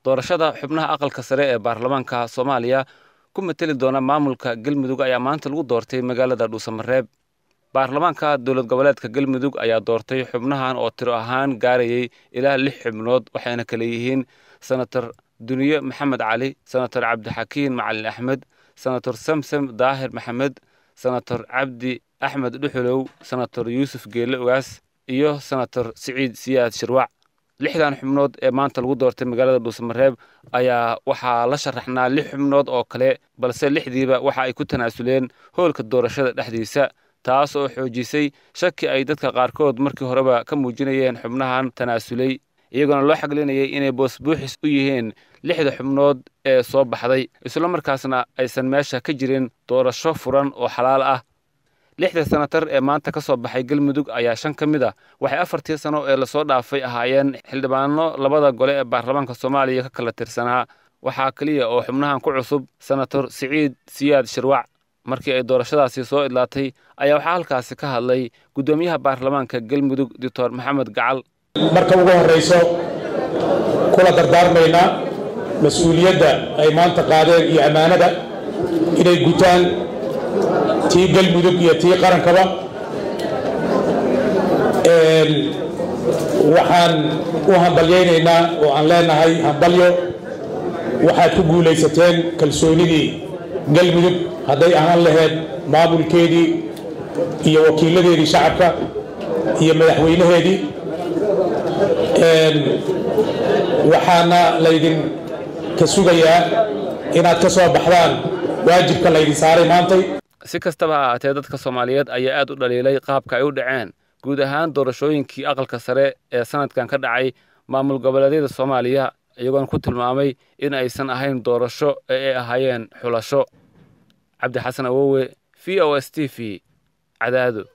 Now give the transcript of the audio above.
doorashada xubnaha aqalka sare ee baarlamaanka soomaaliya ku mateli doona maamulka galmudug ayaa maanta lagu doortay magaalada dhuusamareeb baarlamaanka dowlad goboleedka galmudug ayaa doortay xubnahan oo tiro ahaan gaarayay ilaa lix xubnood waxayna kale yihiin senator duniye maxamed cali senator cabdixakiin macalin axmed senator samsam daahir maxamed senator cabdi axmed dhuxulow senator yuusuf geelle ogaas iyo senator siciid siyaad shirwac lixdan xubnood ee maanta lagu doortay magaalada dhuusamareeb ayaa waxaa la sharaxnaa lix xubnood oo kale balse lixdiiba waxa ay ku tanaasuleen hoolka doorashada dhexdiisa taas oo xoojisay shaki ay dadka qaarkood markii horeba ka muujinayeen xubnahan tanaasulay iyagoona loo xaglinayay inay boosbuuxis u yihiin lixda xubnood ee soo baxday islamarkaasna aysan meesha ka jirin doorasho furan oo xalaal ah lixda senatar ee maanta ka soo baxay galmudug ayaa shan ka mid a waxay afartii sano ee lasoo dhaafay ahaayeen xildhibaano labada gole ee baarlamaanka soomaaliya ka kala tirsanaa waxaa keliya oo xubnahan ku cusub senator siciid siyaad shirwac markii ay doorashadaasi soo idlaatay ayaa waxaa halkaasi ka hadlay guddoomiyaha baarlamaanka galmudug doctor maxamed gacal marka ugu horrayso kula dardaarmaynaa mas-uuliyadda ay maanta qaadeen iyo ammaanada inay gutaan tii galmudug iyo tii qarankaba waxaan u hambalyaynaynaa oo aan leenahay hambalyo waxaad ku guulaysateen kalsoonidii galmudug hadday ahaan lahayd maamulkeedii iyo wakiilladeedii shacabka iyo madaxweynaheedii waxaana laydin ka sugayaa inaad ka soo baxdaan waajibka laydin saaray maantay si kastaba ha ahaatee dadka soomaaliyeed ayaa aad u dhaliilay qaabka ay u dhaceen guud ahaan doorashooyinkii aqalka sare ee sanadkan ka dhacay maamul goboleedyada soomaaliya iyagoona ku tilmaamay in aysan ahayn doorasho ee ay ahaayeen xulasho cabdixasan awowe v o s t v cadaado